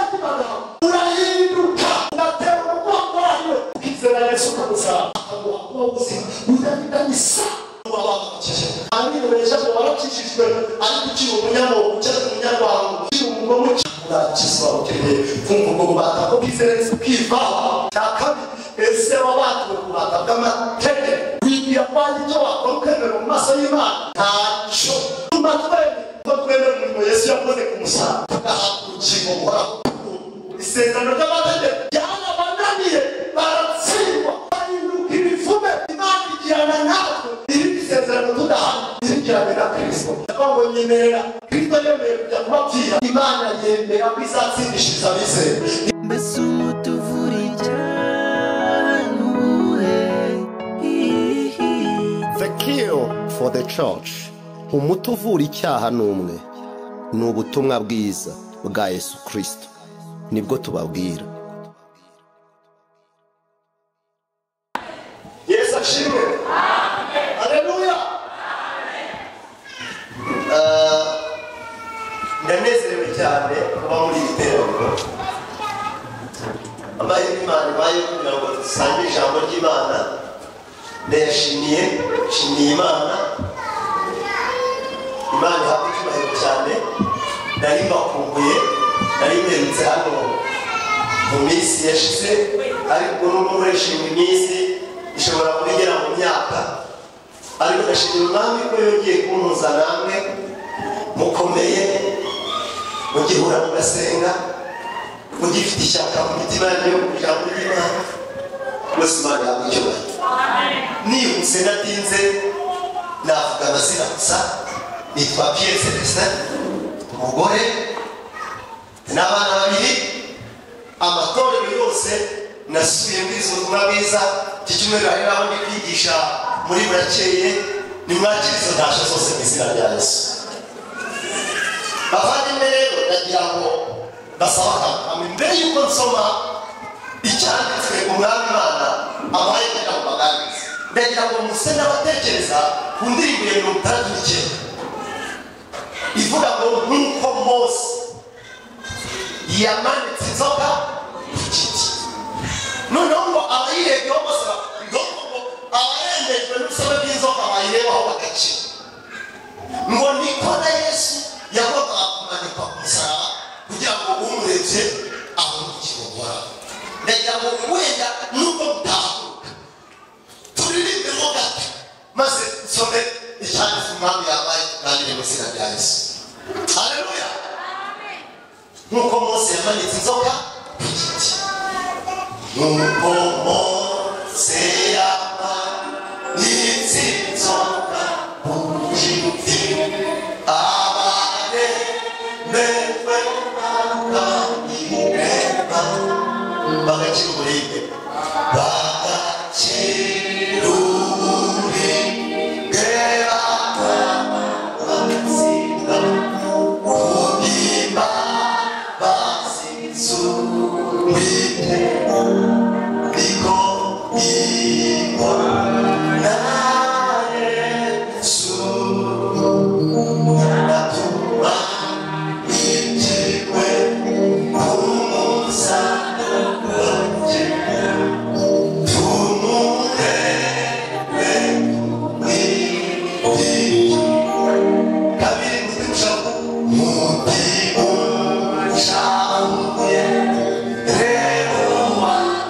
Imana urahinduka unatera umugongo wayo ukizera Yesu ukamusaba akaguha kuba ubuzima budafitanye isano n'uwabakijije abandi bejeje barakijijwe ariko ukiri umunyamoko ukiri umunyarwanda ukiri umugome urakizwa ukeneye kumva ubwo bubata ko bwizera Yesu bwivaho cya kabiri ese wabatuwe ku bubata bw'amategeko wigira kwanjye icyo wakora ukemera mu maso y'Imana ntacyo tumba twembi ko twemera umurimo Yesu yakoze ku musaraba tugahabwa urukingo buhoraho isezerano ry'amategeko ryarabananiye baratsindwa bahinduka ibivume imana igirana natwe iri isezerano tudahaye irigirane na kristo ndavuga ngo nyemerera kristo yemeye kujya kubabwira imana yemera ko izatsindishiriza abizera mbese umutuvura ijyanuwe The cure for the church. Umuti uvura icyaha ni umwe. Ni ubutumwa bwiza bwa Yesu Kristo. Nibwo tubabwira. yesu ashimwe aleluya Eh, ndanezerewe cyane kuba muri iyi teraniro amahirwe imana ibaye kugira ngo dusange ijambo ry'imana ndayashimiye nshimiye imana imana ihabwa icyubahiro cyane nari mbakumbuye nari mperutse hano mu minsi yashize ariko nubwo murishima iminsi ishobora kuba igera mu myaka ariko ndashimira umwami ko yongeye kumpuza namwe mukomeye mugihura mugasenga mugifite ishyaka mu mitima yanyu ku ijambo ry'imana mwese imana yawe icyubahiro nihuse natinze navuga amazina gusa nitwa piyeri celestin umugore n'abana babiri amatorero yose nasuye muri izo butumwa bwiza iki cyumweru hari n'aho ndi kwigisha muri burakeye nimwakira izo ntasha zose mu izina rya yesu bavandimwe rero ndagira ngo ndasaba akantu mbere y'uko nsoma icyanditswe umwami imana abaye kugira ngo baganirize ndagira ngo muse n'abatekereza ku ndirimbo ya mirongo itandatu n'icyenda ivuga ngo nk'uko mose yamanitse inzoka ku giti noneho ngo abayirebeho bose bavuga ngo abarembejwe n'urusobe rw'inzoka bayirebaho bagakira ngo niko na yesu yagombaga kumanikwa ku musaraba kugira ngo umurebye abone ubugingo buhoraho ndagira ngo wenda nubwo mutahuka turirimbe mo gato maze nsome icyanditse umwami yabaye nanjye mu izina rya yesu haleluya nk'uko mose yamanitse inzoka ku giti nk'uko mose yamanitse inzoka ku giti abaremejwe bakayireba bagakira uburibwe bagakira uburibwe bakabazira kuhima Mutima, Shanguye, Reba.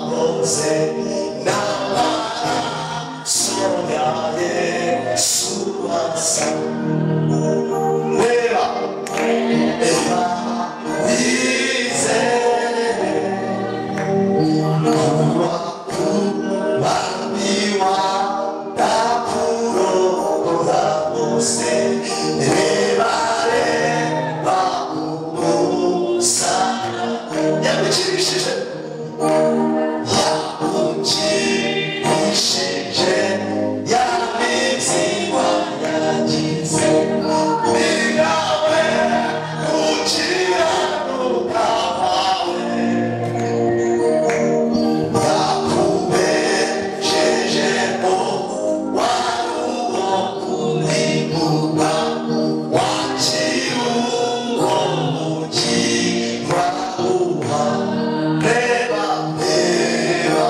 bose n'abasongaye subasa reba reba wizere kuba kubabiwa ndakurora bose reba reba umusa yabikirishije Reba, reba,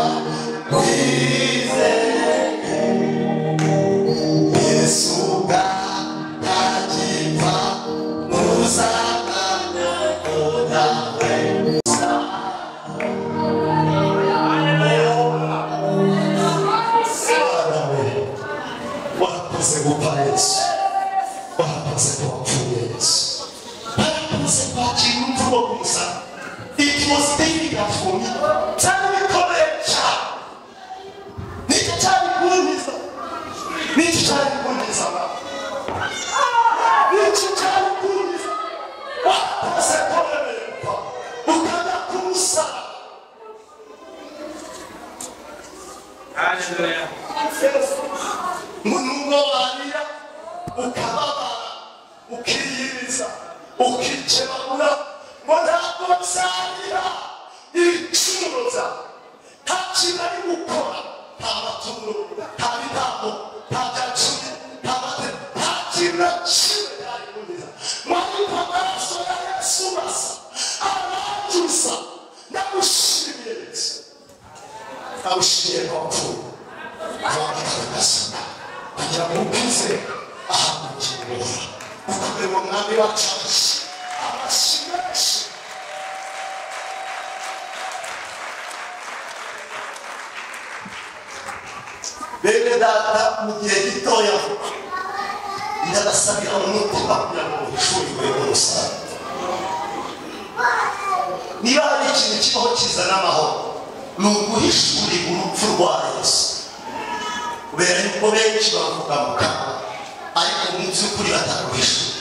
It was David that for me. Tell me, come and chat. Nikichali kuuliza. Nikichali kuuliza. Nikichali kuuliza. Wapo sekolemekwa. Ukana kumsa. Hallelujah. Munungo walia. Ukababa. Ukiyiriza. Ukichebabula. Mbona kumsalira. Ichumuza. Tachibari ukora. Tamatulu. Tamitamo. Takachuni. Tamate. Takina chile kari kuuliza. Mwani pamaraso ya Yesu basa. Anajusa. Na kushimie Yesu. awushyire abapfuye abagaragaza kugira ngo ubize ahanagirwa ukomeye mu mwami wacu amashyi menshi bene data mu gihe gitoya vuba ndabasabira mu mutima kugira ngo muhishurwe n'umusaruro niba hari ikintu kibaho kizana amahoro ni uguhishurira urupfu rwa yesu kubera yuko benshi bavuga mu kanwa ariko mu by'ukuri bataguhishura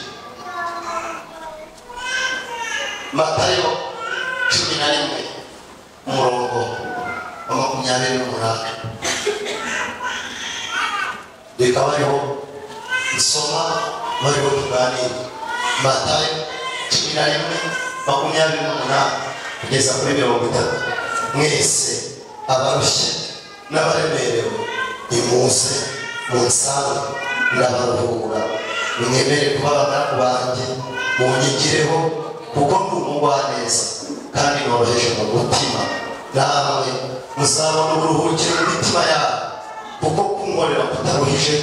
matayo cumi na rimwe umurongo wa makumyabiri n'umunani reka bariho nsoma bariho tuganira matayo cumi na rimwe makumyabiri n'umunani kugeza kuri mirongo itatu mwese abarushye n'abaremerewe nimuze munsange ndabaruhura mwemere kuba abagaragu banjye munyigireho kuko ndi umugwaneza kandi noroheje mu mutima namwe muzabona uburuhukiro mu mitima yabo kuko kunkorera kutaruhije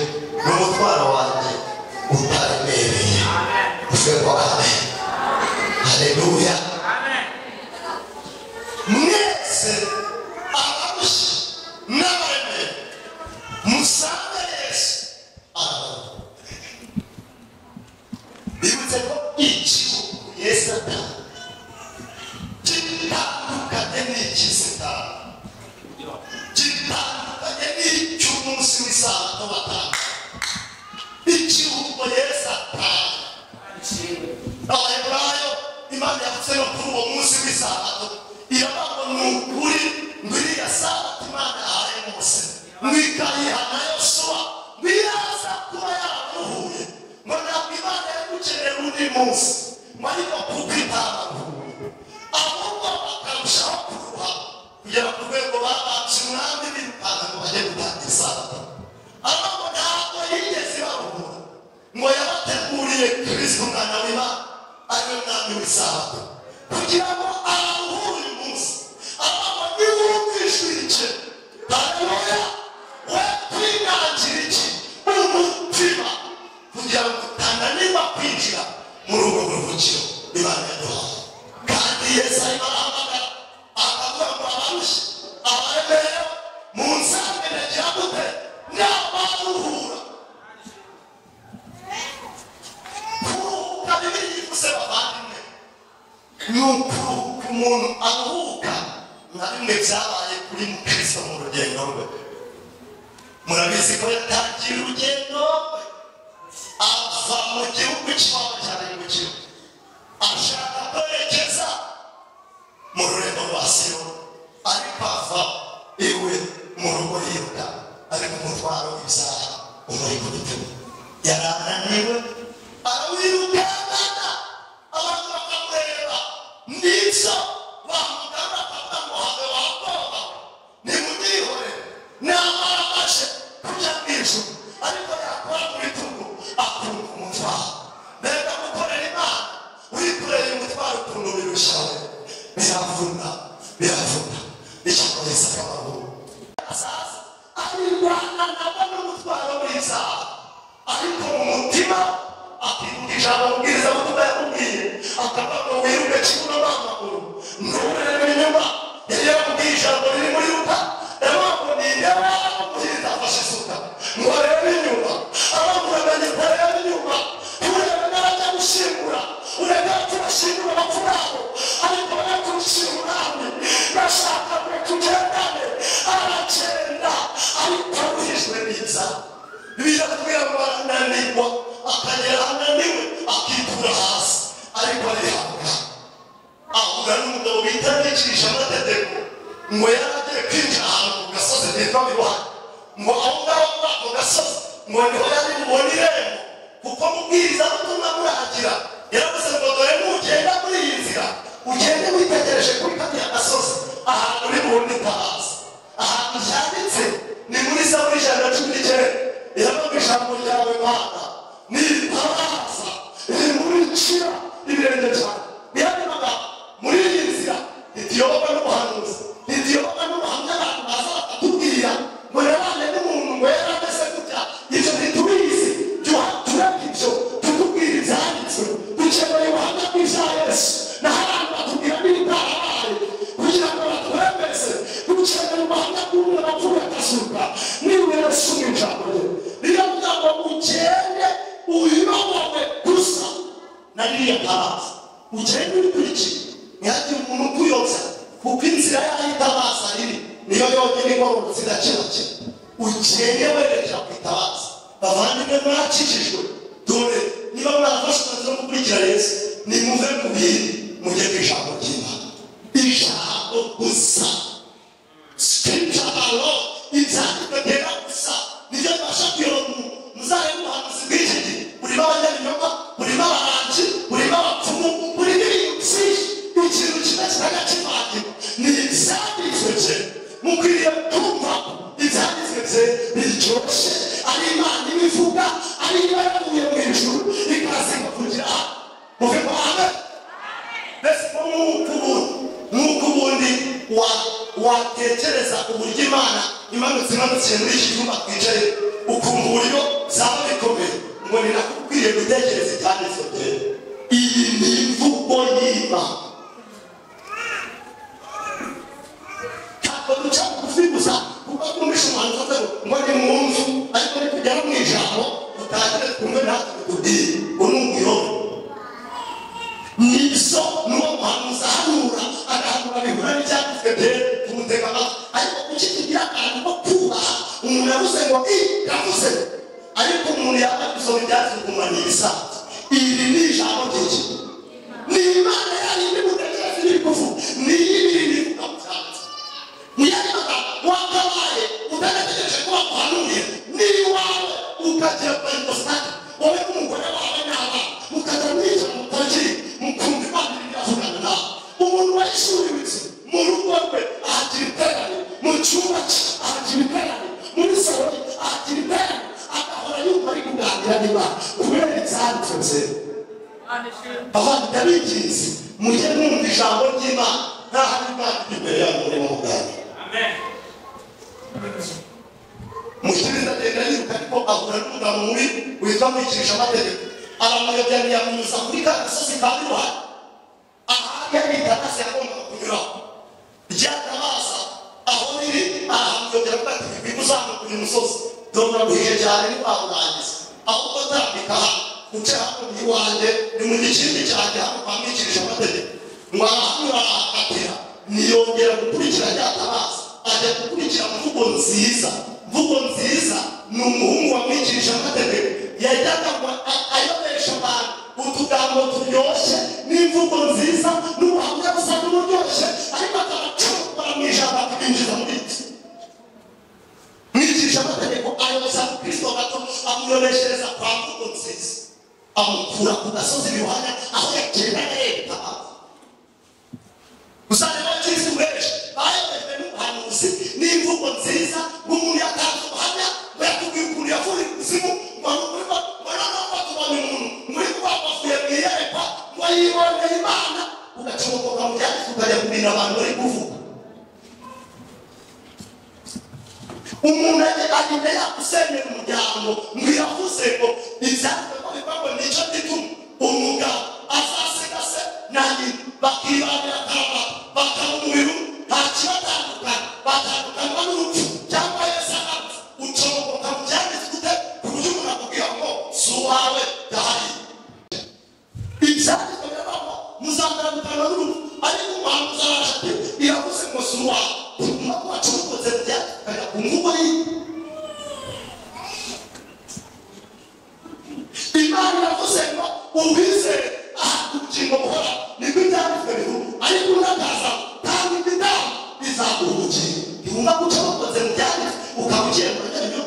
ni umutwaro wanjye utaremereye uvego amen haleluya mwese abarushye n'abaremere musange yesu arabaruhura bibutse ko igihugu yesu ataha gitandukanye n'icy'isitani gitandukanye n'icy'umunsi w'isabato batanga ikiruhuko yesu atanga abaheburayo imana yavuze no kuri uwo munsi w'isabato iravuga ngo ni ukuri ngo iriya sabato imana yahaye mose ngo ikayiha na yosuwa ngo iraza kuba yaramuhuye ngo ntabwo imana yagukeneye undi munsi ngo ariko kuko itaramuhuye ahubwo bakarushaho kuruha kugera ku rwego babanje umwami birukanga ngo bajye gutanga isabato ahubwo ntabwo yigeze baruhura ngo yabateguriye kirisito umwana w'imana ariwe mwami w'isabato kugira ngo aruhure umuntu aruhuka nka bimwe byabaye kuri mukristo mu rugendo rwe murabizi ko yatangiye urugendo ava mu gihugu cy'iwabo cya bukiru ashaka kwerekeza mu rurembo rwa siro ariko ava iwe mu rugo yiruka ariko umutwaro w'ibyaha umuri ku bitugu yari ananiwe arawirukankana abantu bakamureba n'ibyo bamugana bakavuga ngo habe wabwoba nimumwihore namara amaje kujya mu ijuru ariko yakora mu bitugu akumva umutwaro mbega gukorera imana wikoreye umutwaro ukuntu birushaho biravuna biravuna bicakoresha amaguru azaza arirwana nabo n'umutwaro w'inzara ariko mu mutima akibuka ijambo mbwiriza butumwa yakubwiye akavuga ngo wiruke kibuno n'amaguru nturebe inyuma yari yakubwiye ijambo riri muri ruta yamwakundiriye amuhinda afashe isuka ngo arebe inyuma abamuramanye ntarebe inyuma turebe n'abajya gushingura urebe turashingura abapfu babo ariko baraturishingura hamwe bashaka ngo tugendane aragenda ariko wihijwe n'inzara biratubwira ngo arananirwa akagera ananiwe akitura hasi ariko arihabwa ahura n'umugabo bita nicishije amategeko ngo yari agiye kwinjira ahantu ku gasozi bitwa mibaha ngo aho ngaho muri ako gasozi ngo niho yari bubone irembo kuko mubwirizabutumwa muragira yaravuze ngo dore nugenda muri iyi nzira ugende witegereje kuri kariya gasozi ahantu uri bubundi utahazi ahantu byanditse ni muri zaburi ijana na cumi n'icyenda iravuga ijambo ryawe mana niritabaza rimurikira ibirenge cyane niyarimaga muri iyi nzira ntitiyoboka n'ubuhanuzi ntitiyoboka n'ubuhamya abantu baza bakatubwira ngo yabane n'umuntu ngo yari ameze gutya ibyo ntitubizi tureka ibyo tutubwira ibyanditswe dukeneye ubuhamya bw'ibya yesu naho abantu batubwira n'ibitarabaye kugira ngo batwemeze dukeneye ubuhamya bw'umwe wapfuye akazuka niwe yesu mu ijambo rye niyo muryango ugende uyobowe gusa na ririya paraza ugende urikurikiye ntihagire umuntu ukuyobya kuko inzira yayo itabaza riri niyo yonyine igororotse igakebakeba ugende werekera ku itabaza bavandimwe mwakijijwe dore niba mwafashe umwanzuro wo gukurikira yesu nimuve ku bindi mujye ku ijambo ry'imana ijambo gusa scripture alone ibyanditswe byera gusa nibyo bibasha kuyobora umuntu muzabe muhanuzi bw'iki gihe burimo abanyabinyoma burimo abahanzi burimo abapfumu burimo ibintu byinshi ikintu kimwe kizajya kivangira ni ibyanditswe bye mukwiriye kumva ibyanditswe bye biryoshye ari imana ibivuga ari iba yavuye mu ijuru ikazinga kugira aha muve mu hame mbese ko nk'uko ubundi nk'uko ubundi wa- watekereza uburyo imana imanutse imanukiye muri iki cyumba twicaye ukumva uburyo byaba bikomeye ngo ni nakubwiye gutekereza ibyanditswe bye iyi ni imvugo y'imana ntabwo duca bugufi gusa kuko twumvishe umuhanzi uvuze ngo ngo ni mwumve ariko nitugera mu ijambo dutangire kumwe natwe tubwire unuguyobe nizo nuwo muhanuzi ahanura agahanura bihura n'ibyanditswe byera tumutega amatwi ariko kuki tugira akantu ko kubaha umuntu yavuze ngo i yavuze ariko umuntu yaba gusoma ibyanditswe ukumva ni ibisanzwe iri ni ijambo ry'iki ni imana yarindi mutekereza ibiri kuvuga ni y'ibiri bivuga mu byanditswe ntiyarimaga wakabaye utanategereje kuba muhanuriye n'iwawe ukagira pentekoste wowe n'umugore wawe n'abana mukajya mwica mutajyi mukumva imana iravugana nawe umuntu wayishuritse mu rugo rwe ahagira iterane mu cyumba cye ahagira iterane muri salo ye ahagira iterane agahora yumva ari kuganira n'imana kubera ibyanditswe byera abana ndabigize mujye mwumva ijambo ry'imana nta hari imana iri imbere yanyu murimo muganira mukiri ndagenda yiruka ariko ahura n'umugabo mubi witwa mwikirisha amategeko aramuyobya ntiyamunyuza kuri ka gasozi ka mirwari ahari yari itandasi yagombaga kunyuraho ryatabaza aho riri arahamuyobya avuga ati "Wibuke uzamuka uyu musozi dore guhije cyane ntitwakurangiza ahubwo tambika hano uce hakurya iwanjye ni mu gikindi cyanjye hano kwa mwikirisha amategeko ngo arahamurahaka ntiyongera gukurikira nyatabaza ajya gukurikira mvugo nziza mvugo nziza ni umuhungu wamwigirije amategeko yajyaga ngo a- ayobesha abantu utugambo turyoshye n'imvugo nziza n'ubuhamya busa n'uburyoshye ariko akabacukura mu ijambo akabinjiza muri iki mwigisha amategeko ayoboza kristo gato amuyoreshereza kwa mvugo nziza amukura ku gasozi yohana aho yagendaga yerekana usanga abakirisitu benshi bayobejwe n'ubuhanuzi n'imvugo nziza nk'umuntu yatanze ubuhamya ngo yatubwiye ukuntu yavuye ikuzimu ngo ni ukuri ko- ngo noneho batubonye umuntu muri kuba wavuye mu iyerekwa ngo yiboneye imana ugacomokoka mu byanditswe ukajya kubwira abantu bari kuvuga umuntu agenda yagusenyera umuryango ngo yavuze ngo ibyanditswe ko bivuga nicyo gituma umugabo azasiga se na nyina bakibanira karama bakaba umuriro nta kibatandukana batandukanwa n'urupfu cyangwa yesu agapfa ucomoka mu byanditswe ute ku buryo umuntu akubwira ngo si uwawe yahariye ibyanditswe birabaho muzatandukana n'urupfu ariko umuhanuzi araje ati iravuze ngo si uwawe tuguma kubacomokoze byandikana ku mvugo yiwe imana iravuze ngo uwizere aha ubugingo buhora nibwo ibyanditswe bivuga ariko unakaza tanga ibidamu bizaguha ubugingo ntiwumva guca bakoze mu byanditswe ukaba ugiye mu ryanyo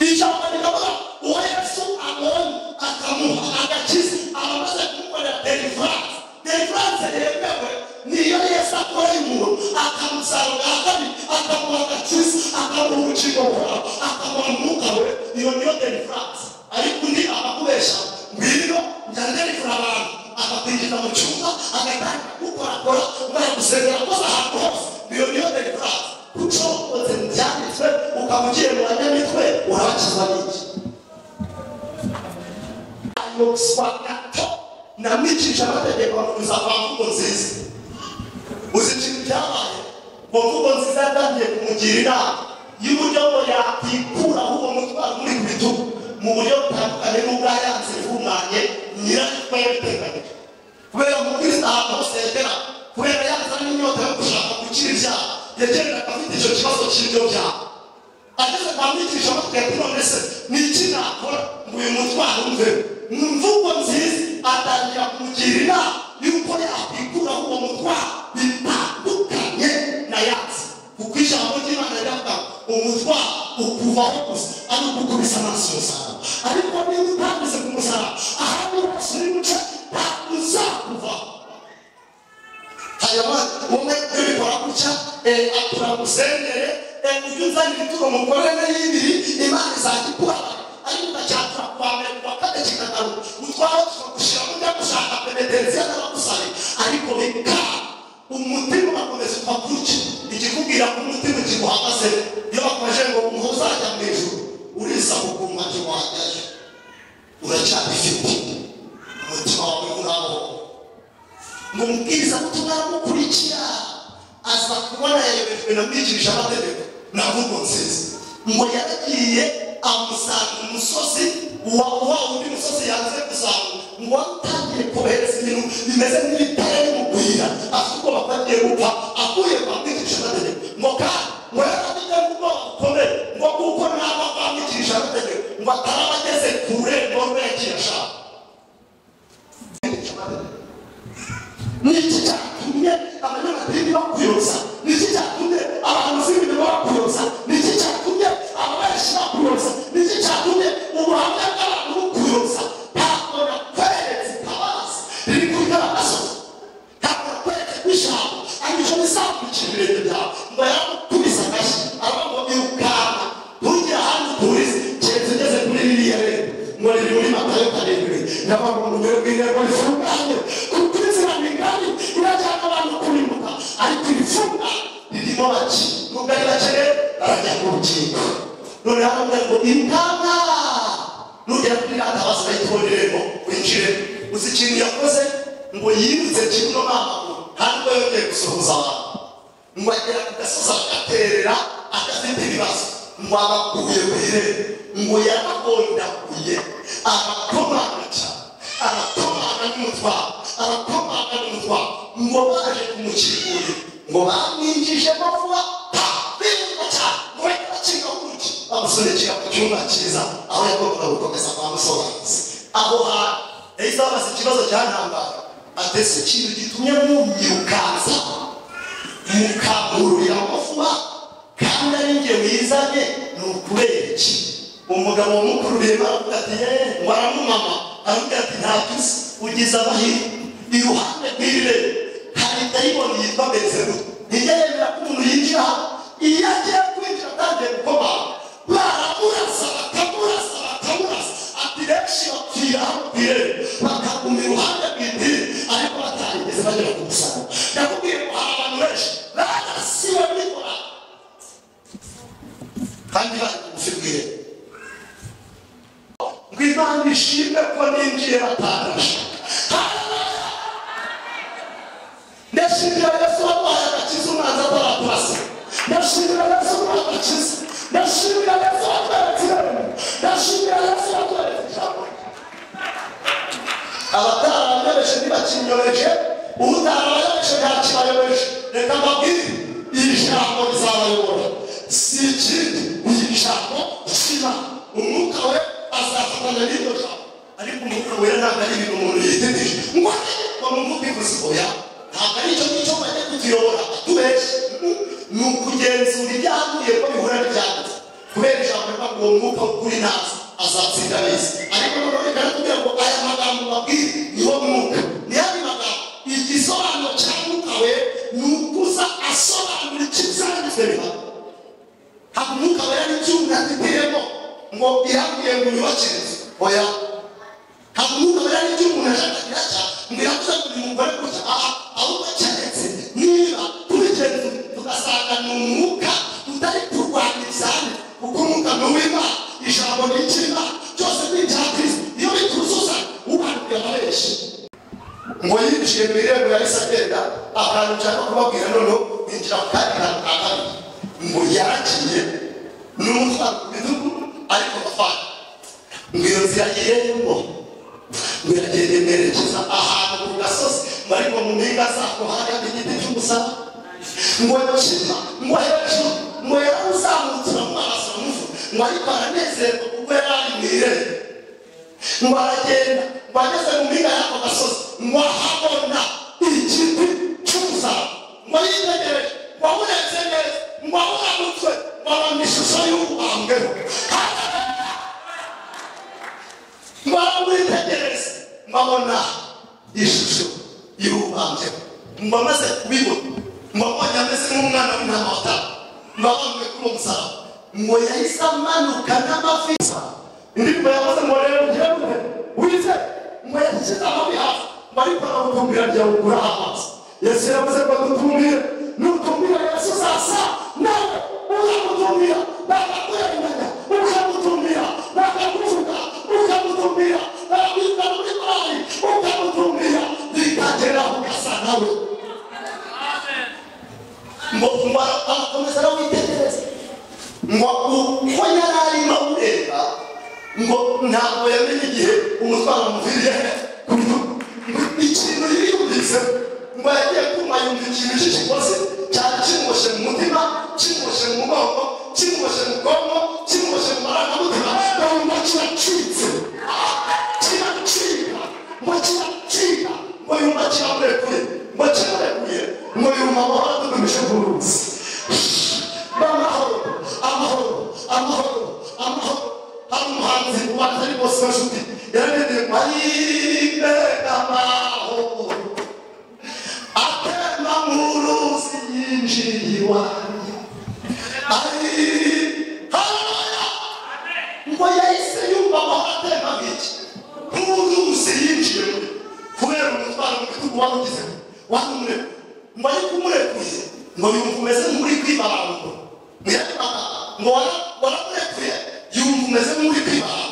ijambo rikavuga uwo yesu abonye akamuha agakiza abamaze kumukorera deliverance deliverance yemewe niyo yesu akoreye umuntu akamusarura ahari akamuha agakiza akamuha ubugingo buhoraho akamuha umwuka we iyo niyo deliverance ariko undi abakubesha ngwino njya ndelivura abantu akakwinjiza mu cyumba agatangira gukorakora baragusenyera koza ahantu hose iyo niyo deliverance kuco ukoze mu byanditswe ukaba ugiye mu banyamitwe urabakizwa n'iki ayotswa gato namwicishije amategeko bakomeza kwa mvugo nziza uzi ikintu cyabaye ngo mvugo nziza yatangiye kumugira inama y'uburyo ngo yakikuraho uwo mutwaro muri ku bitugu mu buryo butandukanye n'ubwa yanze ihumanye nyirarikwe yabiteganyije kubera umukristo ahantu hose yagera kubera yazanye inyota yo gushaka gukira ibyaha yagendaga afite icyo kibazo cy'ibyo byaha ageze kwa mwigisha amategeko none se ni iki nakora ngo uyu mutwaro umve mu mvugo nziza atangira kumugira inama y'uko yakwikuraho uwo mutwaro bitandukanye na yatsi kuko ijambo ry'imana riravuga ngo umutwaro ukuvaho gusa ari ugukubisa amaso umusaraba ariko niba utandise ku musaraba ahandi hose uri guca ntabwo uzakuvaho hanyuma umwe ubikora gutya eh, atura musenyere eh, ujye uzana ibituro mukorere y'ibiri imana izakikubara ariko ugacyatura kuwa mbere kuwa kane kikagaruka utwawe tukagushiramo ujya gushaka penetensiya n'abagusari ariko bikaba umutima ugakomeza uva gutya ikikubwira ko umutima kiguhagaze iyo bakomeje ngo umuhe uzajya mu ijuru urisaba ukumva ntiwajyayo uracyabifite umutima wawe uraho ngo umubwiriza ubutumwa aramukurikira aza kubona yayobejwe na mwigisha amategeko na mvugo nziza ngo yaragiye amusanga umusozi wa wa undi musozi yanze kuzamuka ngo wari utangiye kohereza ibintu bimeze nk'ibitare y'umugwira afite ubwoba ko agiye gupfa akuye kwa mwigisha amategeko ngo kandi ngo yarabijya mu bwoba bukomeye ngo kuko naba kwa mwigisha amategeko ngo ataraba ageze ku rurembo rwe yagiye ashaka niki cyatumye abanyamadini bakuyoza niki cyatumye abahanzi b'ibintu bakuyoza niki cyatumye ababareshi bakuyoza niki cyatumye ubuhamya bw'abantu bukuyoza ntabwo nakweretse itabaza riri kuri n'abasozi ntabwo nakweretse kw'ijambo ariko bizakurikira ibirenge byawe ngo yaramukubise amashyi aravuga ngo irukanka ntugire ahandi uturize keretse ugeze kuri ririya rero ngo riri muri matayo karindwi n'abantu mu rwego rw'intego rifunganye kuko inzira ni ngari irajyana abantu kurimbuka ariko irifunga ririmo bake nubwo ari bake rero barajya mu rukiko none haravuga ngo ingana nugera kuri gatabazi bahita irembo winjire uzi ikintu yakoze ngo yirutse kimwe n'amaguru ntabwo yongeye gusuhuza abantu ngo agera ku gasozi agaterera agafite ibibazo ngo abakuye ku irembo ngo yaragondaguye arakomanga cyane arakomanga n'umutwaro arakomanga n'umutwaro ngo ngo baje kumukingurira ngo bamwinjijemo vuba pa bihuta cyane ngo bahita bakinga urugi bamusunikira mu cyumba cyiza aho yagombaga gukomeza bamusobanuza aho hantu yahise abaza ikibazo cyantambara atese ikintu gitumye mumyirukansa mukangururira amafuba kandi ari njye wizanye ni ukubera iki umugabo wamukururiye baravuga ati yeee waramumama aravuga ati nta tuzi ugize amahirwe iruhande rw'irire hari dayimoni yitwa bezero ntijya yemera ko umuntu yinjira hano iyo agiye kwinjira atangiye gukomanga baramurasa bakamurasa bakamurasa ati benshi bapfira bapfire bakaguma iruhande rw'idini ariko batarigeze bagera ku musaraba ndakubwiye ngo hari abantu benshi barasiwe n'ikora kandi bari kubufibwira ngo imana ishimwe ko ninjiye batarashe ndashimira yesu waduhaye agakiza umwanzi ataraturasa ndashimira yesu waduhaye agakiza ndashimira yesu watweretse irembo ndashimira yesu watweretse ijambo rye abatarabayobeje ntibakinyobeje utarabayobeje ntakibayobeje reka mbabwire iri jambo rizabayobora si ikindi ni ijambo ry'imana umwuka we azafatanya n'iryo jambo ariko umwuka wera ntabwo ari ibintu umuntu yitegereje ngo ngo mu mvugo ivuze oya ntabwo ari icyo ngicyo bajya kutuyobora atubeshye ni ukugenzura ibyahavuye ko bihura n'ibyanditse kubera ijambo rivuga ngo uwo mwuka w'ukuri ntazi azatsinda abeza ariko noneho reka nakubwira ngo aya magambo mbabwire niho mwuka niyo ari magambo igisobanuro cya mwuka we ni ukuza asobanura icyo ibyanditswe bihana ntabwo umwuka wera n'icyuma giteyemo ngo ihavuye ngo yubakire inzu oya ntabwo umwuka wera n'icyo umuntu ashaka cya ngo iravuze ngo uyu mugore gutya aha ahubwo keretse niba tubigenza tugasanga ni umwuka utari kurwanya ibyanditswe kuko umwuka ni uw'imana ijambo ni icy'imana byose ni ibya kirisito iyo bituzuza ubanguye ababeshi ngo yinjiye mu irembo yahise agenda ahantu nshaka kubabwira noneho yinjira mu kandi kantu ka kabiri ngo yaragiye n'umutwaro ku bitugu ariko bafana ngo iyo nzira yirembo ngo iragenda imerekeza ahantu ku gasozi ngo ariko mu mpinga zako hari igiti cy'umusara ngo kima ngo hejuru ngo yarazamutse uramwasa umuvu ngo ariko aranezerwa kuko yari ari mu irembo ngo aragenda ngo ageze mu mpinga y'ako gasozi ngo ahabona igiti cy'umusara ngo yitegereje ngo amurenze neza ngo amuramutse ngo abona ishusho y'ubambweho ngo aramwitegereze ngo abona ishusho y'ubambweho ngo amaze kubibona ngo abonye ameze nk'umwana w'intama wataha ngo abambwe kuri uwo musaraba ngo yahise amanuka n'amavi indirimbo yakoze ngo rero njyewe wize ngo yashyize amabi hasi ngo ariko aramutumbira njya gukura amazi yesu yavuze ngo dutumire nutumira yesu sasa nawe ukamutumira bakakurenganya ukamutumira bakakuvuga ukamutumira bakabika muri banki ukamutumira bikageraho ugasa nawe ngo ngo arakomeza arawitegereza ngo uko yari arimo awureba ngo ntabwo yamenye igihe umutwaro umuviriye ku rutugu ngo ikintu yiyumvise ngo yagiye kuma yumva ikintu cy'ikikoze cyari kimwoshe mu mutima kimwoshe mu mugongo kimwoshe mu bwonko kimwoshe mu marangamutima ngo yumva kiracitse kiracika ngo kiracika ngo yumva kirarekuye ngo kirarekuye ngo yumva amahoro adudumije ku ruzi amahoro amahoro amahoro amahoro hari umuhanzi ubanza ari bose bashuti yararembye ngo ayibega amahoro atema mu ruzi yinjiye iwanjye ari haleluya ngo yahise yumva amahoro atema nk'iki nk'uruzi yinjiye muri kubera umutwaro mu bitugu wari ugizemo wari umurekuye ngo ariko umurekuye ngo yumva umeze nk'uri kwibarangura ngo yarabara ngo wara- waramurekuye yumva umeze nk'uri kwibanga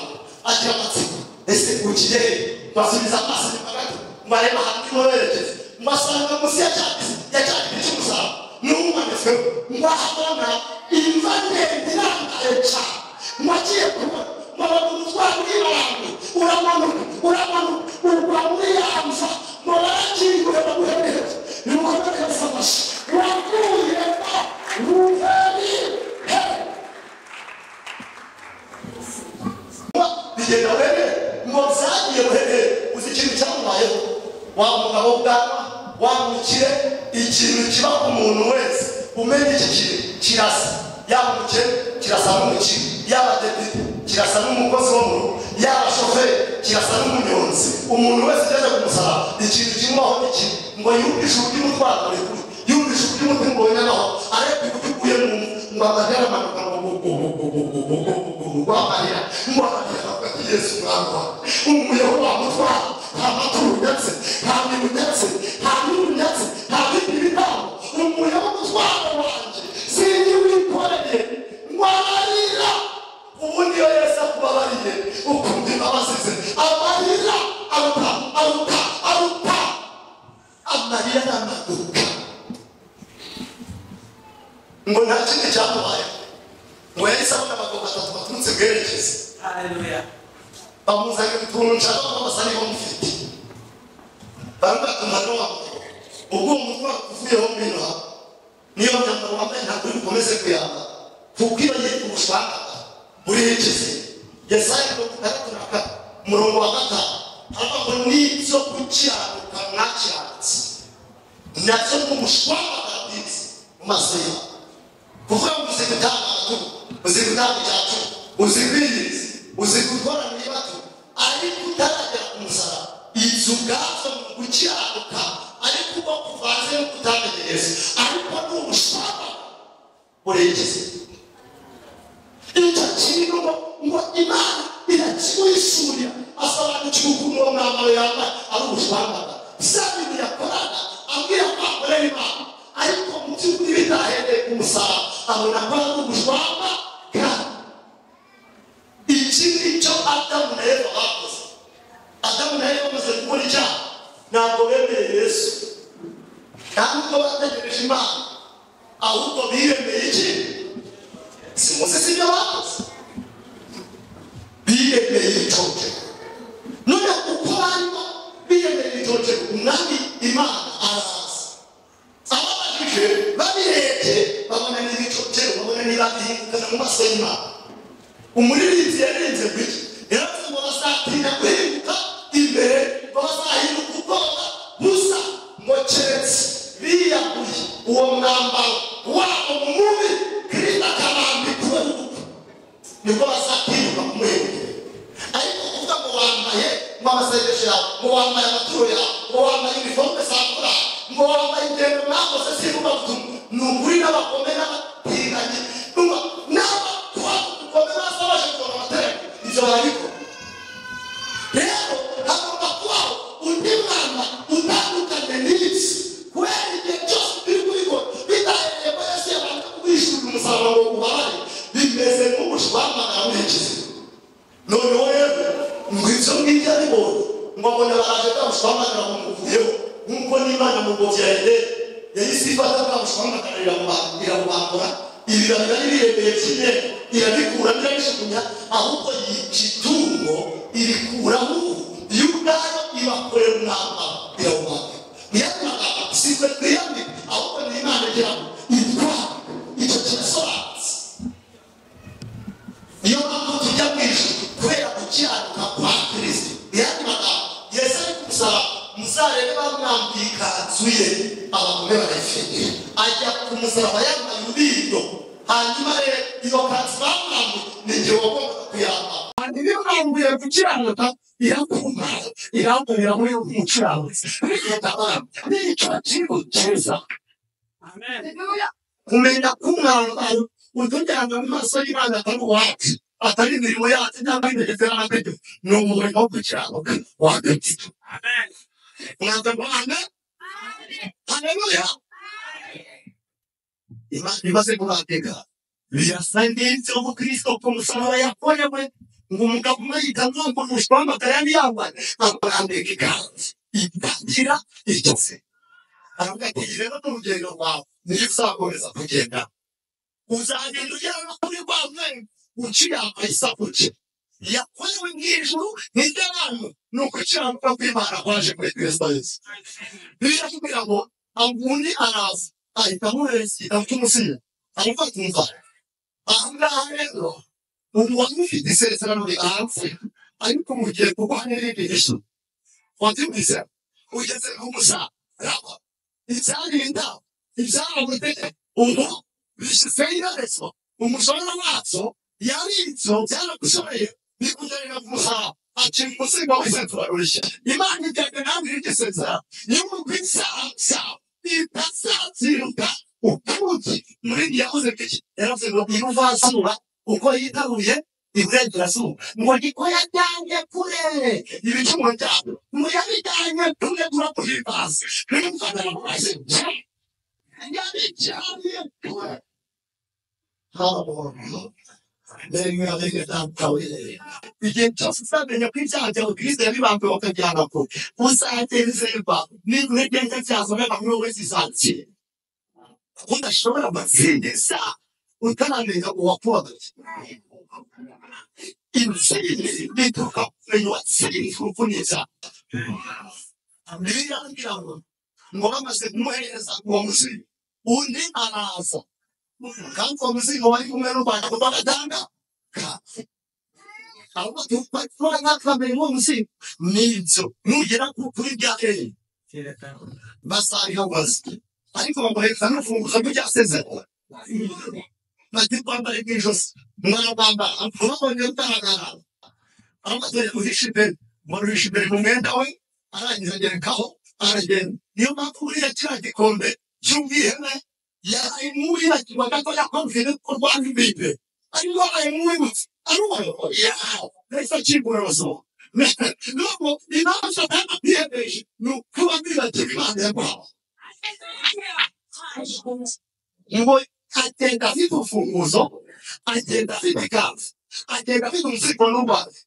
agira amatsiko ese ugiye he basubiza amaso inyuma gato bareba ahantu niho berekeza basanga munsi ya cya ya cya giti cy'umusaraba n'umanitsweho ngo ahabona imva ndende irangaye cyane ngo agiye kubona ngo abona umutwaro w'ibarangu uramanuka uramanuka urwa muri ya mva ngo barakingure bamuhe neza umukire ikintu kiba ku muntu wese umenye iki kintu kirasa yaba umukire kirasa n'umukire yaba depite kirasa n'umukozi wo mu rugo yaba shoferi kirasa n'umunyonzi umuntu wese ugeze ku musaraba ikintu kimubaho ni kimwe ngo yumvishe uburyo umutwara buri kuri yumvishe uburyo umuti mbonye naho areba uburyo uguye mu ngo amagare amanuka ngo rwamarira ngo amarira hagati yesu umwami wawe umuyeho wamutwara nta maturu ndetse nta bintu ndetse nta bintu ndetse nta bindi bibaho umuyeho wamutwara wanjye sinjye wikoreye ngo amarira ubu niyo yesu akubabariye ukumva imbabazi ze amarira aruta aruta aruta amarira n'amaduka ngo nta kindi cyamubayeho ngo yahise abona abagabo batatu baturutse bwerekeza Haleluya. bamuzanira utuntu nshaka ko basa niba mufite bamwe batuma n'uwambaye ubwo uwo mutwe uvuyeho mu bino hano niyo myambaro wambaye ntabwo uri bukomeze kuyambara kuko iyo yitwa ubushwangara burikize yesaya mirongo itandatu na kane umurongo wa gatanu haravuga ngo n'ibyo gukiranuka mwakiranutse nacyo nk'umushwangara bwiza mu maso yawe kuvuga ngo uzi gutanga amakuru uzi gutanga icyacu uzi kwiyiriza uzi gukora mu bato ariko utaragera ku musaraba inzu ubwabyo mu gukiranuka ariko uba kuvanze no kutamenyereza ariko ni ubushwaba burengeze icyo kintu ngo ngo imana irakimwishyurira asobanukira ukuntu uwo mwambaro yambaye ari ubushwambara bya bintu yakoraga abwira kwakorera imana ariko mu by'ukuri bitahereye ku musaraba abona ko ari ubushwamba kandi iki nicyo adamu na eva bakoze adamu na eva bamaze gukora icyaha ntabwo bemeye yesu ntabwo bategereje imana ahubwo biremeye iki simuzi sibyo bakoze biremeye icocero none uko barimo biremeye icocero umwami imana araza ababajije babirebye babona n'ibicocero babona niba bihingukana mu maso y'imana umuririmbyi yarenze gutya yaravuze ngo bazatinda guhinduka imbere ngo bazahinduka ubwoba busa ngo keretse biyaguye uwo mwambaro wabo mubi kirinda akabambika uwo nguwo nibwo bazatiruka kumuhindura ariko kuvuga ngo wambaye ngo amasengesho yawe ngo wambaye amaturo yawe ngo wambaye iniforume za korali ngo wambaye ingendo mwakoze zivuga butumwa ni ukuri n'abakome n'abatinganyi n'abakome basa baje kubona amateraniro ibyo barabikora rero hagomba kubaho undi mwana utandukanye n'isi kubera igihe cyose biri kubikora bitahereye ko yesu yabanje kubishyurira umusaruro ngo ubabare bimeze nk'ubushwamana burikize noneho rero ngo ibyo ngibyo aribonye ngo abona baraje bwamushwamanira bamuvuyeho nk'uko n'imana mu ngobyi yawe yahise ifata bwamushwamanira iramubambura ibiranga n'ibiremeye kimwe irabikura ntirabijugunya ahubwo yica itungo irikuraho iyo ubwayo ibakorera umwambaro irawubambira niyatwara size twiyambika ahubwo ni imana igira ngo itware icyo kirasobanutse niyo mpamvu tujya mu ijuru kubera gukiranuka kwa kirisito yandi magambo yesu ari kumusaba muzarebe bamwambiye ikanzu ye abagome barayifite ajya ku musaraba yambaye urubindo hanyuma rero iyo kanzu bamwambiye ni igihe wagombaga kuyambara Kandi iyo ukanguye gukiranuka irakumara irakumira muri umukiranutsi. Ariko ndabona n'icyo kintu cyiza. Amen. kumenya ko umwambaro utujyana mu maso y'imana atari uwacu atari imirimo yacu cyangwa imigezi y'amategeko ni umurimo wo gukiranuka wa kristo Amen. mwaza ngo amen haleluya imana imaze kubatega birasa n'ibyo ngo kristo ku musaraba yakorewe ngo umugabo umwe yitanzwe ngo umushwamagara yari yambaye amurambika ikanzu itagira icyo se aravuga ati rero n'urugendo rwawe niyo uzakomeza kugenda uzagenda ugera no kuri rwa mwene uciye amayisakuce yakorewe mu ijuru n'iby'abantu ni ukukiranuka kw'imana kwaje muri kristo yesu bibiliya itubwira ngo undi araza ahita amuhereza igitabo cy'umusinya aravuga ati mva aha ngaha rero ubu wari ufite isezerano rihanze ariko mu gihe kuko hari n'irindi gishu wabyumvise ugeze ku musaraba ibyarinda ibyaravutse ubu bishyizeho iherezo umushahara wabyo yari inzu byaragushoreye bikugerera ku muhanda ati umusigo wese turarushya imana iteka nawe irigisezera niba ubwisaha byawe itazatsiruka ukuki muri iyi yakoze bwiki yaravuze ngo umuvasura uko yitaruye iburengerazuba ngo niko yajyanye kure ibicumuro byabo ngo yabijyanye tumwe turakuhimbaza n'umufana wese yabijyanye kure haramuntu igihe cyose uzamenya ko ibyaha byawe kristo yabibambwe wakajyana ko uzagezerwa n'ingwe neza byazomera muri wowe zizakira udashobora amazingiza utaramenya uwakubaga inzini bituruka kumenya uwatsinze uvuniza bibiliya igira ngo ngo bamaze kumuhereza uwo muzigo undi araza kandi uwo muzigo wari kumwe n'urwanda kuko agatanga ahubwo tuba ntakamenya uwo muzigo ni inzu nugera kuri bya kera basanga wazi ariko bamuhereza n'urufunguzo rw'icyasezerwa bati kwambara ijosi mwaragamba urabonye utagaragara amaze guhisha imbere muruhisha imbere mu mwenda we arangiza agerekaho aragenda niyo mpamvu buriya kiriya gikombe cy'ubwihene yarayimuye kibaga ko yakumvira ko rwanda imbibe ariko arayimwibutse arubaho yaho nahise akingurazo nuko inama ntabwiyemeje ni ukuba bibatse imana yaguhawe ngo agenda afite urufunguzo agenda afite kanzu agenda afite umuzigo n'urwanda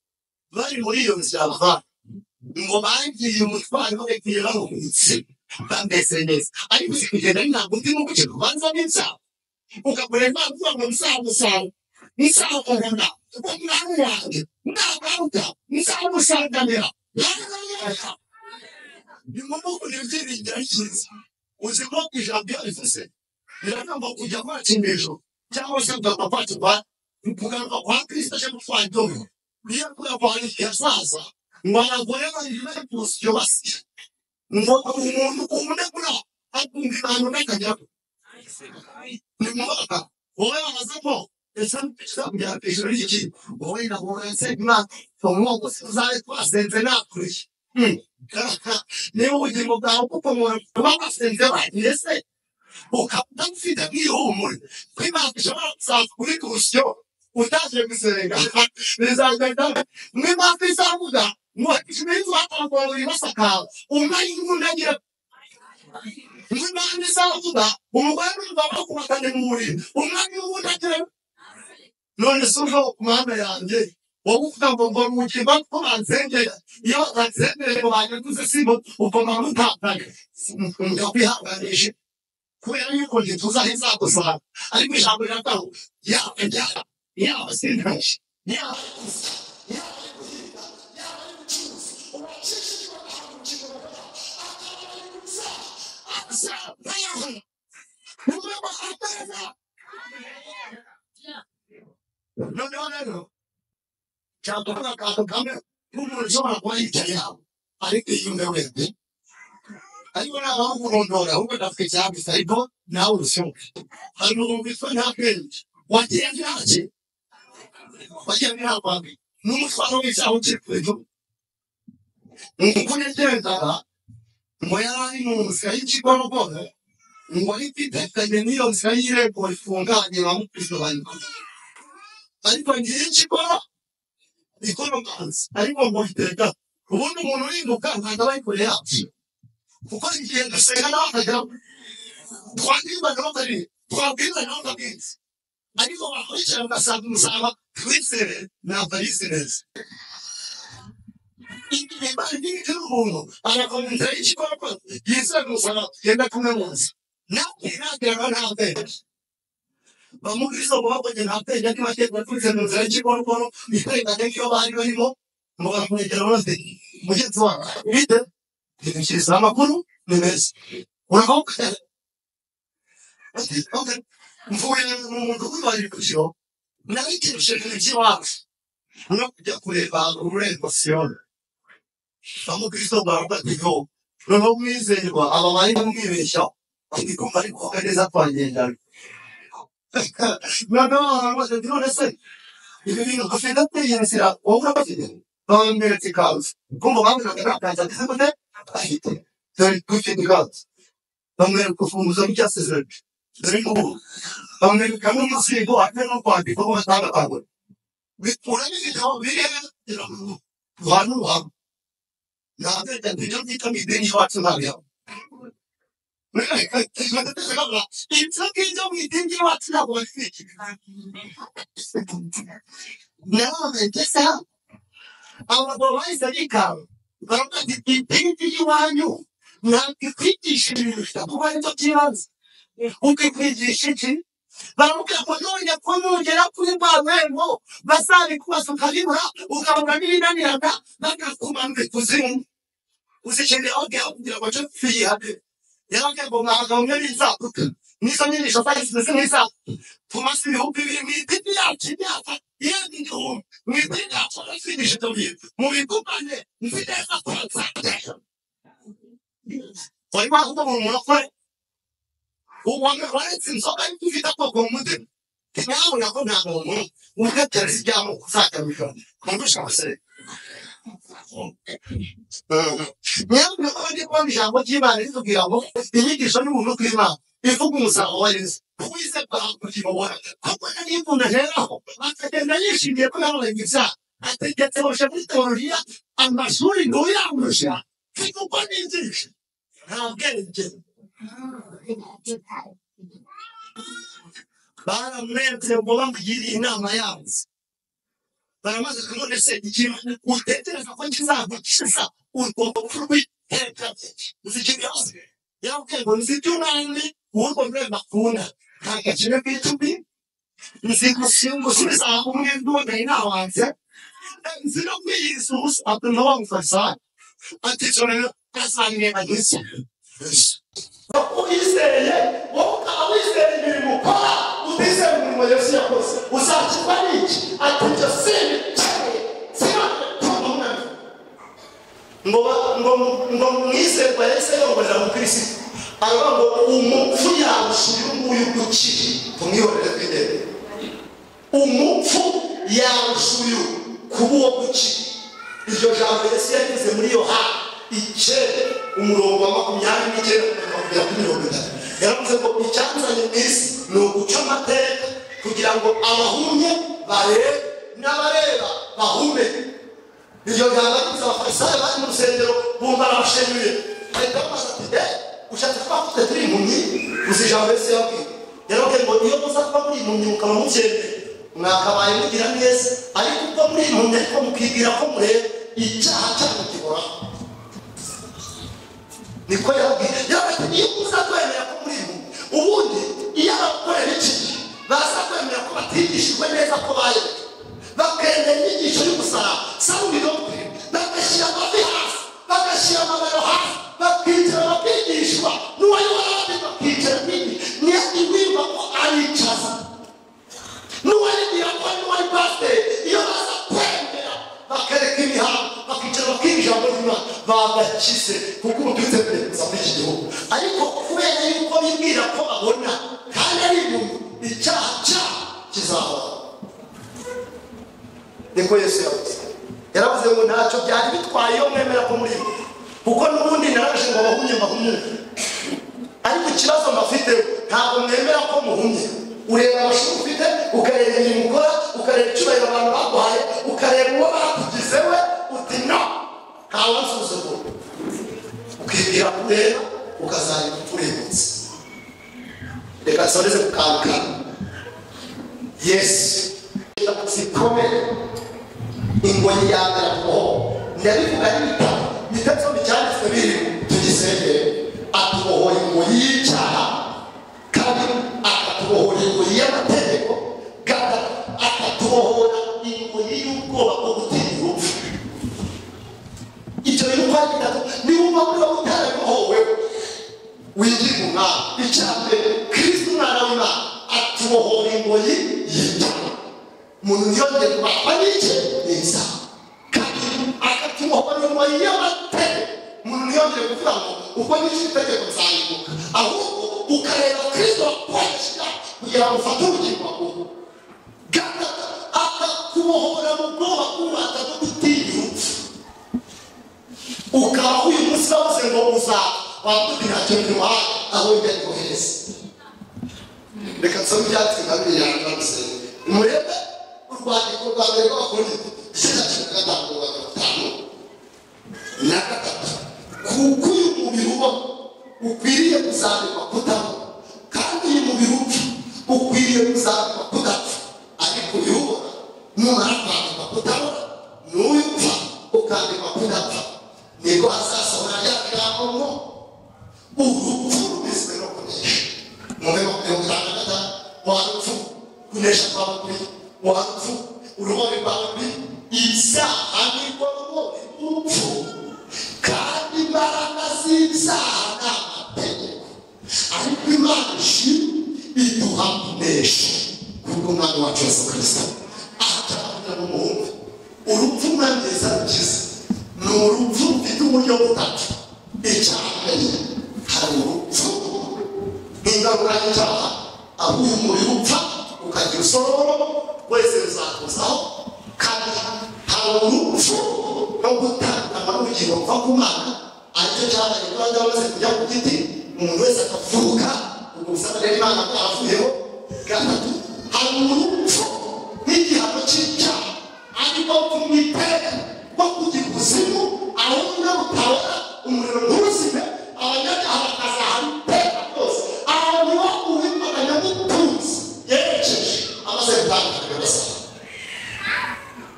bari muri iyo nzira bava ngo bagiye umutwaro bagiye bahubutse bameze neza ariko uzi kugenda ari ntabwo undi nuko ucika ubanza n'insaba ukagura impano uvuga ngo nzamusanga nzakubona umwami wanjye nagaruka nzamusanganira ni ngombwa kugira ibyiringiro cyiza uzi ko ijambo iyo rivuze biragomba kujya kwacu hejuru cyangwa se kugana kwacu kwa kugaruka kwa kirisita cyangwa kwa domi niyo kuya kwa yasaza ngo abagore bayigire gusa iyo basiye ngo umuntu umunegura akumva ibanga n'akajyaho ni ngombwa wowe wabaza ko ese kujya hejuru y'iki wowe ntabwo wese imana umwoko uzabe twasenze nakuriye niba ubugingo bwawe bukomora kuba basenze bagiye se ukaba ufite nk'ihumure ko imana ishobora kuzaza kuri kurusyo utaje gusenga bizagenda mw'imana izavuga ngo iminsi watangira buri basakara umwanya imbunda ngira mw'imana izavuga umugore n'umugabo bakubakanye mu buriri umwanya imbunda ngira none se ujo ku mihanda yanjye wowe uvuga ngo ngo mu gihe ko bansengera iyo batansengere ngo banyaguze sibo ugomba gutakaye ndakwihanganisha kubera yuko njye tuzaho izagusanga ariko ijambo rirataho yaba njyana yaba sentashe yaba noneho rero cyatuvuga akantu kamwe nk'umuntu ushobora kuba yicaye yawe ariko yiyumve wese ariko nta mpamvu urondora ahubwo ndafite icyambitse ariko nawe urusohoke hari umuntu witwa nta kwenge wagira ntacye wagira ntabambi n'umutwaro w'icyaha ukiri ku ejo uko yagendaga ngo yari ari mu nzira y'ikigorogoro ngo ari kwitekanye n'iyo nzira y'irembo rifunganye ba mukristo bariko ariko ngiye y'ikigoro ikora amazi ariko ngo riteka ubundi umuntu urinduka ntabwo aba ari kure yacu kuko ingendo senga n'abakajyamo twakwiba n'abakari twabwirwa n'abakabwiriza ariko bakurikira bagasanga umusaraba twizere ntabwo ari neza igihe bari umuntu arakomeza igikorwa yizera umusaraba yenda kumwe munsi nawe nageraga nta mbere bamukristo ngo bakoze nta bwenge ariko bakekwa twize mu nzira y'ikikorokoro ikorenganya nk'iyo bari barimo ngo baramwegera bose mugenzi wawe bite ntibikirisha amakuru ni meza urahoka mvuye mu mudugudu wa Nyakujyo narikirije iby'iwacu no kujya kureba ururembo siyoni bamukristo ngo baravuga ngo noneho umwizerwa aba bari kumwibeshya ariko bari kuba neza twagendana noneho aramubaza ati none se ibyo bintu afite kwiyibasira wowe urabafite bambwira ati kanzu kumva bambwiraga nta kanzu ageze gute afite dore dufite kanzu bamwereka urufunguzo rw'icyasezerano dore ngubu bamwereka n'umusigo ate no kwandika ko batandukanye bikura n'ibitabo birebera abantu babo 나한테 그냥 비타민 내리 왔지 말이야. 인터계정이 된게 왔다고 나는 됐어. 아마 뭐가 있으니까 그런가 니 땡기지 와요. 나한테 그때 싫으니까 뭐가 있었지만 오케이 그지 싫지? 나한테 번호냐 번호냐 그게 뭐왜뭐 마사지 쿠아서 가지마 오가 오가 미나니한다 나가 고만 그 고생 무슨 실내 어깨 아픈이라고 좀 피하게 이렇게 보면 정렬이 있어 미성년이 셔사이 무슨 있어 도마스 호피비 미피야 진짜 이야기도 미피야 저스니 시도비 몸이 똑같네 미피야 똑같아 얼마 하다 보면 뭐라고 해 오왕을 와이슨 서간 피다 보고 뭐든 그냥 오라고 나고 뭐 우리가 결승장 먹고 사자니까 공부 잘했어요 Nyambe ode kwa mjango jima ni tuki yango. Ili kishoni mulu klima. Ifu kumusa oils. Kuise kwa kuchima wana. Kwa na ni muna hera. Akate na ni shinde kwa yango lengisa. Ate kete wa shabu teoria. Ama shuri no ya mrusha. Kiku kwa ni ndishi. Now get it, Jim. Bana mnete mbolangu jiri inama yangu. baramaze kubonetse ikintu utekereza ko kizava gisa ugomba kurwiteka uzikibyaze yabwego nzitunani uwo mwana akunda nta gaciro bitubi nzigusingo subiza kumwe ndonda inawanze nzino kwiyisusa atunawamfasa ati chorero kasanye bagisa wizeye wowe ukaba wizeye imirimo ukora utizeye imirimo yesu yakoze uzakirwa n'iki ati ibyo si ibiceri siba umwana ngo ba- ngo ngo mwizerwa yahise yongorera mu kirisitu aravuga ngo umupfu yarusha uyu nguyu gukira tumwihorere twidende umupfu yarusha uyu kuba uwo gukira iryo jambo yesu yagize muri yohana icyenda umurongo wa makumyabiri n'icyenda kugeza kugera kuri mirongo itatu yaravuze ngo icyanzanye mu isi ni uguca amateka kugira ngo abahumye barebe n'abareba bahume iryo jambo ribuza abafarisayo bari mu rusengero bumva arabashenyuye bahita bamubaza ati de ushatse kuba mfite turi impumyi uzi ijambo yesu yabwiye yarababwiye ngo iyo muza kuba muri impumyi mukaba mukennye mwakabaye mugira neza ariko ubwo muri impumyi ariko mukibwira ko mureba icyaha cyanyu gihoraho niko yabwiye yabwiye iyo muza kwemera ko muri impumyi ubundi iyo abakorera iki baza kwemera ko batigishijwe neza ko bayoboye bakemera inyigisho y'umusaraba sawuriro kwe bagashyira amavi hasi bagashyira amabaro hasi bakicara bakigishwa n'uwayobora abandi bakicara nini ntiyakigwirwa ko aricaza n'uwarigira ko n'uwari pasiteri iyo baza kwemera bakareka imihango bakicara bakiga ijambo ry'imana bagakize kuko ubu twite kuza muri iki gihugu ariko kubera yuko bibwira ko abona kandi ari ibintu icyaha cyabo kizahoraho niko yesu yavuze yaravuze ngo ntacyo byari bitwaye iyo mwemera ko muri mwe kuko n'ubundi naraje ngo abahumye bahumuke ariko ikibazo mbafite ntabwo mwemera ko muhumye ureba amashuri ufite ukareba imirimo ukora ukareba icyubahiro abantu baguhaye ukareba uwo bakugize we uti no ntawe nsuzugura ukibwira kureba ukazareba uturebutse reka nsoreze ku kantu kamwe yesu zikomeye ingoyi ya mbere atuboho ndabivuga n'ibitabo ibitabo byanditswe biri tugisengere atubohora ingoyi y'icyaha kabiri akatubohora ingoyi y'amategeko gatatu akatubohora ingoyi y'ubwoba bwo gutinya urupfu ibyo bintu kwari bitatu niwumva muri wowe utarabibohoweho winjira mu mwami icya mbere kirisito umwana w'imana atubohora ingoyi y'icyaha umuntu yongeye kubatwa n'iki neza kabiri akatubohora ingoyi y'amategeko umuntu ntiyongere kuvuga ngo ubwo nishe itegeko nzayibuka ahubwo ukareba kristo wakoresha kugira ngo ufate ubugingo bwawe gatatu akakubohora mu bwoba bw'ubata bwo gutinya urupfu ukaba uyu munsi wabuze ngo uzapfa wambuti ntacyo bimuha aho imbere kohereza reka nsome ibyatsi nka biriya ndamusenga murebe urwandiko rwa mbere rw'abakorintho icyenda cumi na gatanu mirongo itatu na gatanu na gatatu kuko uyu mubiri uba ukwiriye kuzambikwa kudapfa kandi uyu mubiri upfa ukwiriye kuzambikwa kudapfa ariko uyu ubona numara kwandikwa kudabona n'uyu upfa ukandikwa kudapfa nibwo hazasohora rya jambo ngo urupfu rumizwe no kunesha mube mirongo itanu na gatanu warupfu kunesha kwawe kuri warupfu uruhore rwawe kuri ibyaha nirwo ruhore rw'urupfu kandi imbaraga z'ibyaha ni amategeko ariko imana ishimwe iduha kunesha kubw'umwami wacu yesu kirisito ahatabona n'umuhungu urupfu mwangiza rukiza ni urupfu rufite uburyo butatu icya mbere hari urupfu nk'ingaruka y'icyaha aho uyu mubiri upfa ukagira usororo wese bizakuzaho kandi hari urupfu no gutanga ubugingo buva ku mana aricyo cyabaye rwanda bamaze kujya ku giti umuntu wese akavuka ubwo busabane imana bwaravuyeho gatatu hari urupfu nk'igihano cy'icyaha ariko kumwiteka rwo kugira ubuzima aho umuntu butabona umuriro ntuzime abanyabyaha bakazahana iteka rwose abantu bo uwimana nyamutunzi yerekeje amaze gutanga ibibazo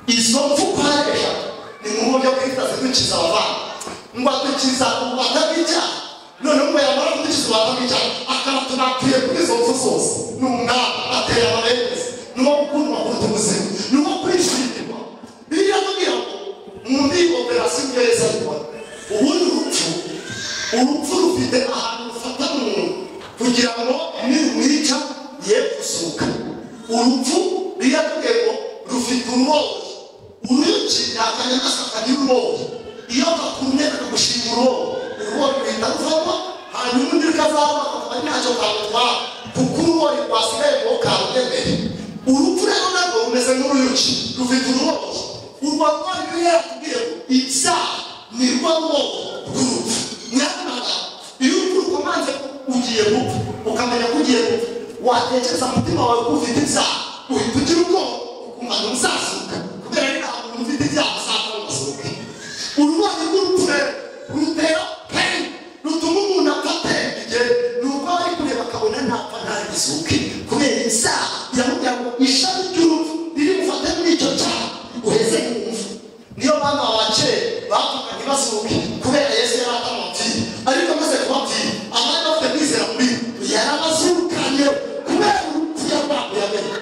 izo mfu ukoresha ni mu buryo bwihitaze dukiza abavanga ngo adukiza ububata bw'icyaha noneho ngo yamara kudukiza ububata bw'icyaha akaba tunatuye kuri izo mfu zose ni umwami ateye amabengeza ni wo gukundwa kuruta ubuzima ni wo kwishimirwa biriya tubwira ngo muri iyi operasiyo ibyo yose abikora ubundi urupfu urupfu rufite ahantu rufata umuntu kugira ngo nirumwica ye gusuka urupfu ririya tubwira ngo rufite urumuri uruyuki ntakanya gasaka n'urumuri iyo bakumye bakagushima urumuri urumuri rurinda ruvamo hanyuma undi rukazama akaba ntacyo kamutwara kuko urumuri rwasigaye ngo karugemere urupfu rero narwo rumeze nk'uruyuki rufite urumuri urwo rwari ruriya tubwira ngo ibyaha ni rwo rumuri rw'urupfu nyamara iyo urupfu rukomanze ugiye gupfa ukamenya ko ugiye gupfa watekereza umutima wawe ko ufite ibyaha uhita ugira ubwoba umwana uzasuka kubera ko nta muntu ufite ibyaha azapfa azasuke urwaye rw'urupfu rero rutera peni rutuma umuntu apfa atembye ni uko bari kureba akabona ntapfa ntagisuke kubera ibyaha biramubwira ngo ishami ry'urupfu riri bufate muri icyo cyaha uheze kumva niyo bana ba kera bavuga ntibasuke kubera yesu yari atamapfiye ariko amaze kubapfira abari bafite kwizera muri we yari abazukanye kubera urupfu yarwakuye amenyo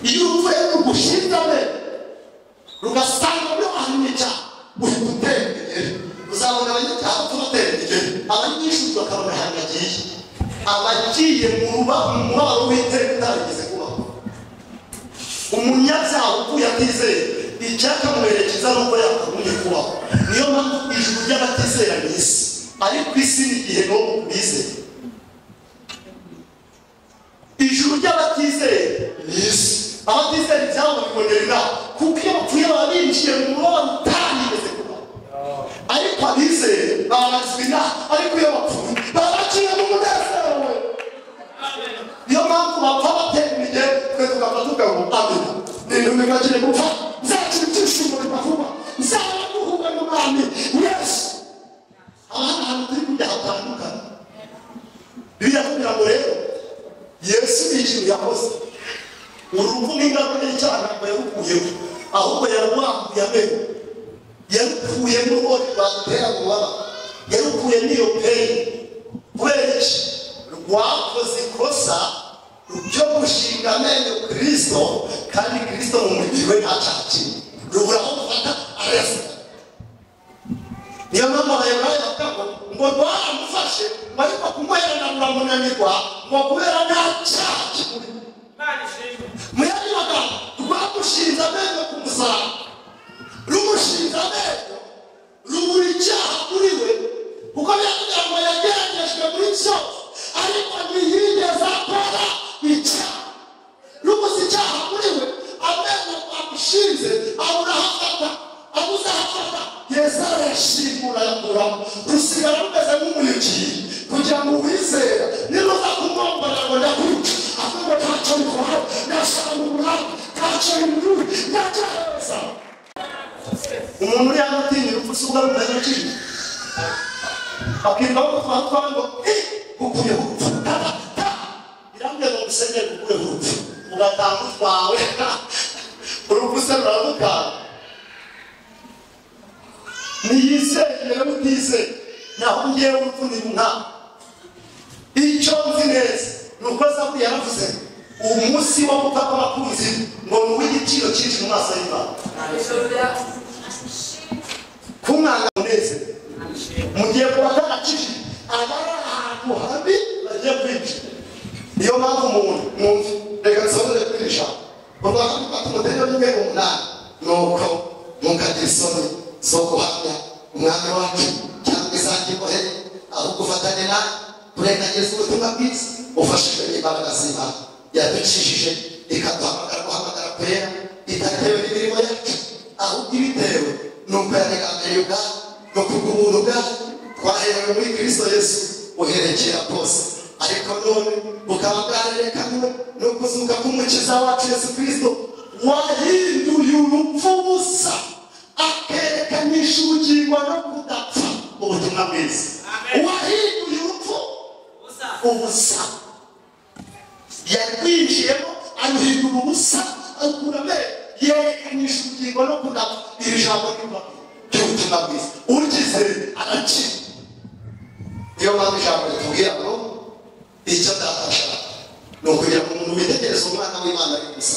iyo uvuye rugushindane rugasanga muri ahantu cyane uri gutera imbere uzabona abanyacyaha bapfa batera imbere abanyishuzi bakabona ahantu bagiye abagiye mu mubabaro w'iteka utarigeze kubaho umunyabyaha uvuye atizeye icyakamuherekeza n'ubwo yakagombye kubaho niyo mpamvu ijuru ry'abatizera ni isi ariko isi ni igihe n'ubu bizeye ijuru ry'abatizeye ni isi abatizeye ibyabo babibonera inama kuko iyo bapfuye baba binjiye mu mubabaro utarigeze kubaho ariko abizeye babazwa inama ariko iyo bapfuye baba baciye mu munezero we niyo mpamvu bapfa batera imirye twe tukaba tugaho amena n'intumbi bakire gupfa nzagira ibyishimo bibavuba nzaba guhura n'umwami yesu abana ahantu turi kujya hatandukanye biriya kugira ngo rero yesu ni ikintu yakoze uruhu n'ingaruka y'icyaha ntabwo yarukuyeho ahubwo yarwambuye amenyo yarukuye n'uruhori rwadutera kubaba yarukuye n'iyo peyi kubera iki rwakoze ikosa ryo gushinga amenyo kirisito kandi kirisito mu mubiri we nta cyaha kirimo ruburaho gufata arayasiga niyo mpamvu abayobozi bavuga ngo ngo rwaramufashe ngo ariko kumuherana ruramunanirwa ngo kubera nta cyaha kimuri mu yandi magambo rwamushinze amenyo ku musaraba rumushinze amenyo rubura icyaha kuri we kuko biravuga ngo yageragejwe muri cyose ariko ntiyigeze akora icyaha rubuze icyaha kuri we amenyo amushinze abura aho afata abuze aho afata yesu arayashimura ayakuramo rusigara rumeze nk'umuriki kugira ngo uwizera niruza kumwombora ngo ndakwica ahubwo ntacyo bikora ndashaka uburanga ntacyo bimuri ntacyo arabasaba umuntu uri hano atinyira urupfu si ubwo ari agaciro akirwa gupfa twango ukuye urupfu birambwira ngo musenyere kukuye urupfu ugatanga utwawe urupfu se ruramukanga niyizeye utizeye naho ngewe urupfu ni umwami icyo nzi neza ni uko zaburi yaravuze uwo munsi wo gupfa kw'abakunzi ngo ni uw'igiciro cyinshi mu maso y'imana kumwanga munezero mugiye kubatakije abari ahantu habi bagiye kwica niyo mpamvu umuntu mwumva reka nsobanure kuri iri jambo mu rwanda dufata umutende w'imwe umunani nuko ntukagira isoni zo guhamya umwami wacu cyangwa izangikohe ahubwo ufatanye nawe turengagiriza ubutumwa bwiza ufashijwe n'imbaraga z'imana yadukijije ikaduhamagara guhamagara kwera itatewe n'imirimo yacu ahubwo ibitewe ni uko yaregamiye ubwabo ni ukugubura ubwabo twaherewe muri kristo yesu uherekera bwose ariko none bukaba bwarerekanywe no kuzuka k'umukiza wacu yesu kristo wahinduye urupfu busa akerekanyisha ubugirwa no kudapfa ubutumwa bwiza wahinduye urupfu ubusa yarwinjiyemo aruhindura ubusa akura amenyo yerekanyisha ubugingo no kudapfa iri jambo nyuma ry'ubutumwa bwiza ugize arakira niyo mpamvu ijambo ritubwira ngo icyo ndashaka ni ukugira ngo umuntu witegereze umwana w'imana ari gusa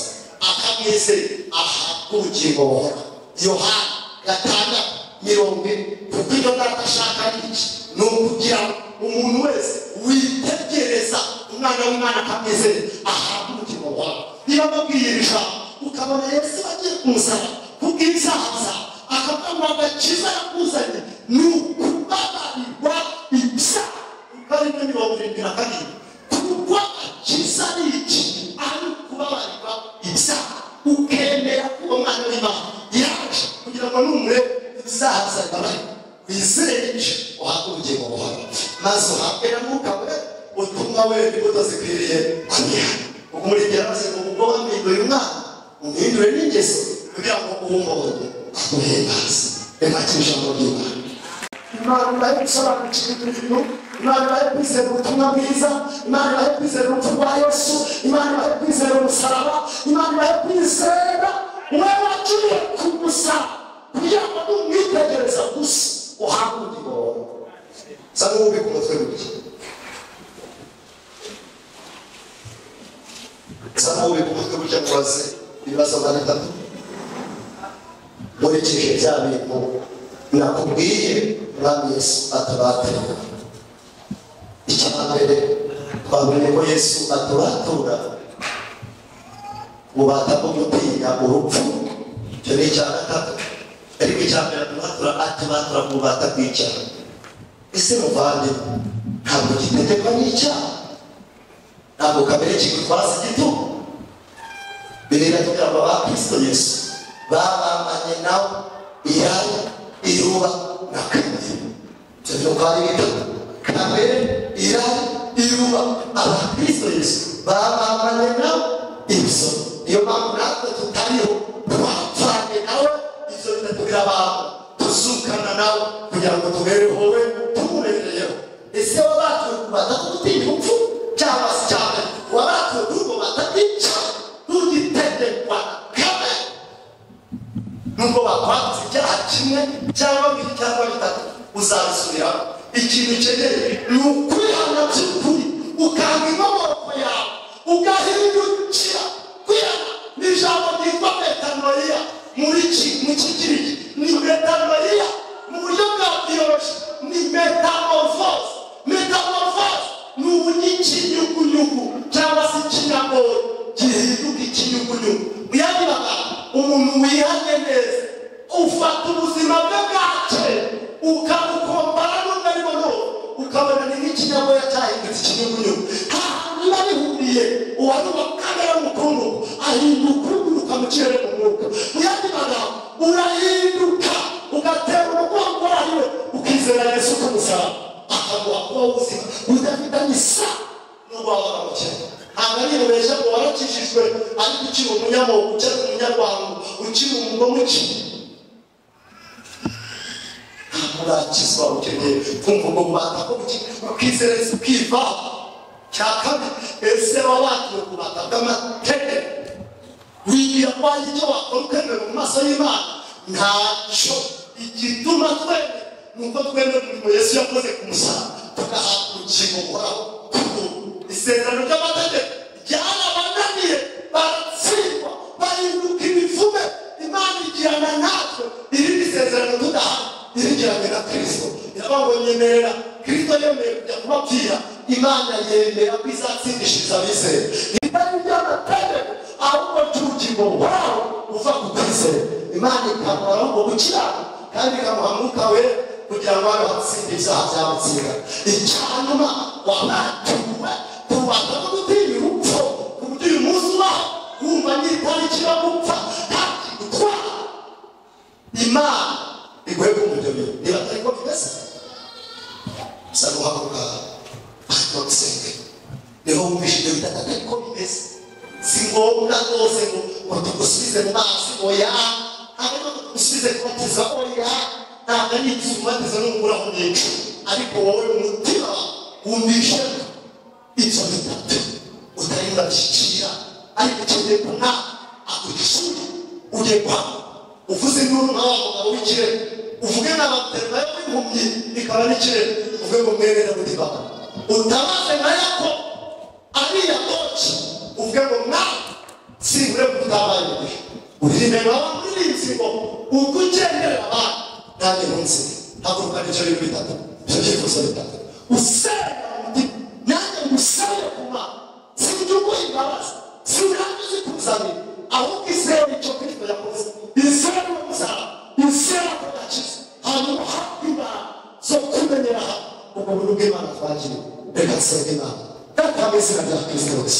akamwizera ahabwa ubugingo buhora yohana gatandatu mirongo ine kuko iyo data ashaka ari iki ni ukugira ngo umuntu wese witegereza umwana w'imana akamwizera ahabwa ubugingo buhora niba amubwiye iri jambo ukabona yesu bagiye kumusaba kubw'ibyaha byawe akavuga ngo agakiza yakuzanye ni ukubabarirwa ibyaha ukarimo mirongo irindwi na kabiri kuko agakiza ari iki ari ukubabarirwa ibyaha ukemera ko uwo mwana w'imana yaje kugira ngo numurebe ibyaha byawe wizere icyo uhabwa ubugingo buhoro maze uhabwe na mwuka we utumwa we imbuto zikwiriye kugira ubwo muri gerasi ngo ubwo wampinduye umwana umuhindure n'ingeso kugira ngo uwumbonye ubuhimbazi remakira ijambo ry'imana imana ibaye gusobanukirwa ibintu imana ibaye kwizera ubutumwa bwiza imana ibaye kwizera urupfu rwa yesu imana ibaye kwizera umusaraba imana ibaye kwizera wowe wacuye ku musaraba kugira ngo numwitegereza gusa uhabwe ubugingo wawe sa n'ububika umutwe burya sa n'ububika umutwe burya mubaze ibibazo magana atatu nkurikije bya bintu nakubwiye umwami yesu atabatura icya mbere twamenye ko yesu atubatura bubata bwo gutinya urupfu icyo ni icya gatatu ariko icya mbere atubatura atubatura mu bubata bw'icyaha ese muvande ntabwo gitegekwa n'icyaha ntabwo kamere kigutwaza igitugu birebera kugira ngo ba kristo yesu babambanye nawe iyaya iruba na kamere ibyo bintu uko ari bitatu kamere iyaya iruba abakristo yesu babambanye nawe ibyo niyo mpamvu natwe tutariho twapfanye nawe ibyo bitatu birabantu tuzukana nawe kugira ngo tubereho we tumubereyeho ese wabatuye ku batatu tutinya upfu cyangwa se cyane wabatuye kuri ubwo batatica ntugitegekwa kamere nubwo bakwatse icyaha kimwe cyangwa bibiri cyangwa bitatu uzabisubiramo ikintu ukeneye ni ukwihana by'ukuri ukanga inkomoko yawe ugahindukira kwihana ni ijambo ryitwa metanoia muri ki mu kigiriki ni metanoia mu buryo bwa biyoroshye ni metamorphose metamorphose ni ubuny'ikinyugunyugu cyangwa se ikinyagoro gihinduka ikinyugunyugu mu yandi magambo umuntu wihanye neza ufata ubuzima bwe bwacye ukabukombara n'ubwari buno ukabona ni nk'ikinyagoya cyahindutse ikinyugunyugu hanyuma bihuriye uwari uwa kamere mukuru ahinduka uguruka mu kirere mu mwuka mu yandi magambo urahinduka ugatera umugongo wayo ukizera yesu k'umusaraba akaguha kuba ubuzima budafitanye isano n'ubwo waba waramukennye ntabwo ari ibintu beza ngo warakijijwe ariko ukiri umunyamoko ukiri umunyarwanda ukiri umugome ukiri murakisobanukirwe kumva ngo mubata ko ukizereza ukiva cya kabiri ese baba bagiye kubata bw'amateke wibwira ko hari icyo wakora ukemera mu maso y'imana ntacyo igituma twemera ni uko twemera umurimo yesu yakoze ku musaraba tugahabwa urukingo uhoraho isezerano ry'amategeko ryarabananiye baratsindwa bahinduka imivume imana igirana natwe irindi sezerano tudahabwa irigiranye na kirisito iraba ngo nyemerera kirisito yemeye kujya kubabwira imana yemera ko izatsindishiriza abizeye ibitari by'amategeko ahubwo cy'urukingo rwawe uva ku kwizera imana ikamara ngo gukiranuka kandi ikamuha mwuka wera kugira ngo hano hatsindiza habyamutsinda icyanyuma wanatuwe tubanza no gutinya urupfu ku buryo uyu munsi ubaho wumva n'itariki yo gupfa nta kintu utwara imana iguhe kumujyamo niba atari ko bimeze gusa guhaguruka ariko nsenge niho wumvishe ibyo bita atari ko bimeze si ngombwa rwose ngo ngo tugusubize mu mazi oya ahubwo tugusubize kubatiza oya ntabwo ari ikizumatiza n'umuguraho nyinshi ariko wowe umutima wumvishe ibyo bitatu utari urabishyikira ariko ukeneye kunywa akugishura ugiye kwanga uvuze induru nawe umugabo w'ikirere uvuge n'abaterwa yo w'impumyi ikaba n'ikirere uvuge ngo mwene na mutima utabaze na yako ariya koci uvuge ngo nawe simbure kutabaye igihe uririmbe nawe muririnzi ngo ubwo ugendera abantu nanjye munsi haguruka n'icyo bintu bitatu ibyo byifuzo bitatu usenga umutima nanjye ngusabire ku mana sinjye uguha imbabazi sinjye uzikuzanira ahubwo izera icyo kristo yakoze izera umusaraba izera ko yakize hanyuma hafi imana zo kumenyera ubwo buntu bw'imana twagiye reka nsenge imana datanga izina rya kristo yose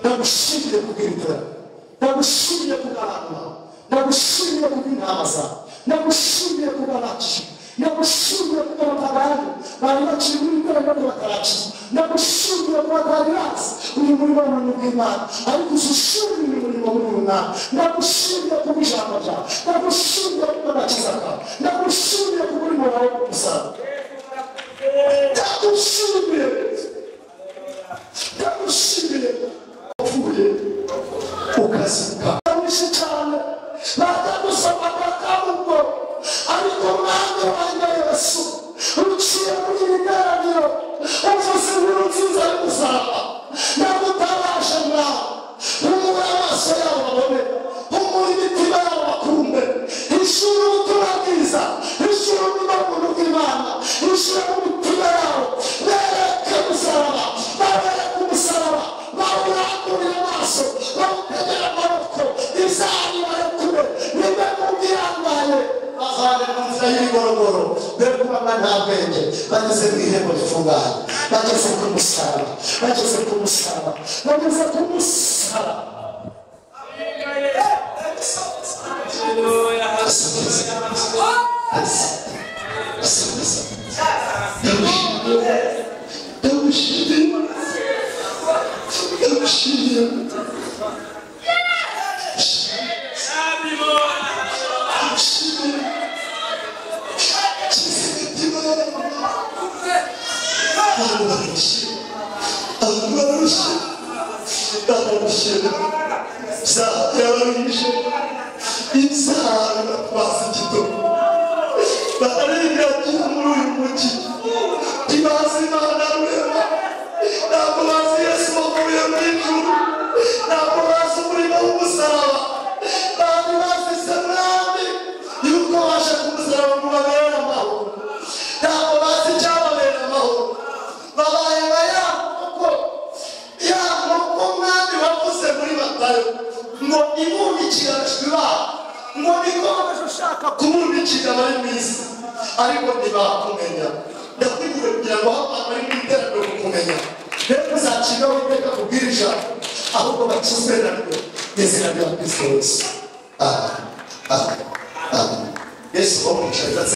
ndagushimire kubw'ibitera ndagushimire kubw'abantu bawe ndagushimire kubw'intama zawe ndagushimire kubw'abakijijwe ndagushimire kubw'abapagani bari bakiri muri ikoranabuhanga batarakiza ndagushimira kuba twari bazi uyu murimo w'ubuntu bw'imana ariko uzushimire umurimo w'ubunani ndagushimira kuba ijambo ryawe ndagushimira kuba agakiza kawe ndagushimira kuba urimo wawe kumusaraba ndagushimire ndagushimire uvuye ukazuka ndagushimire cyane batagusaba bakamugo ariko mwana wanjye yesu uciye muri ibiganiro uvuze inkuru nziza yo kuzaba ndagutabasha mwawe humura amaso yabo babone humura imitima yabo bakumbe ishuri ubutumwa bwiza ishuri ubuntu bw'imana ishuri umutima yabo bereke umusaraba babereke umusaraba bawurangurira amaso bawutegera amaboko izari barekure nibe mu bwirangaye bazane mu nzira y'ibigorogoro be kuba mba nta bwenge bageze mu ihembo ritunganye bageze ku musaraba bageze ku musaraba bageze ku musaraba ndagushimiye ndagushimiye yuko waje kumusaraba ngo ubabere amahoro ntabwo bazi icyababera amahoro babayeba ya nkoko ya nkoko mwami wavuze muri batayo ngo ibumbikirajwe ibara ngo nikomeje ushaka kumubikira ari mwiza ariko ntibakumenya ndakwiriye kugira ngo abantu bari mu iterambere kukumenya rero tuzacibwa witeka kubwira ijambo ahubwo bakizwe naryo n'izina rya kristo yesu aha aha aha yesu wo mu ijuru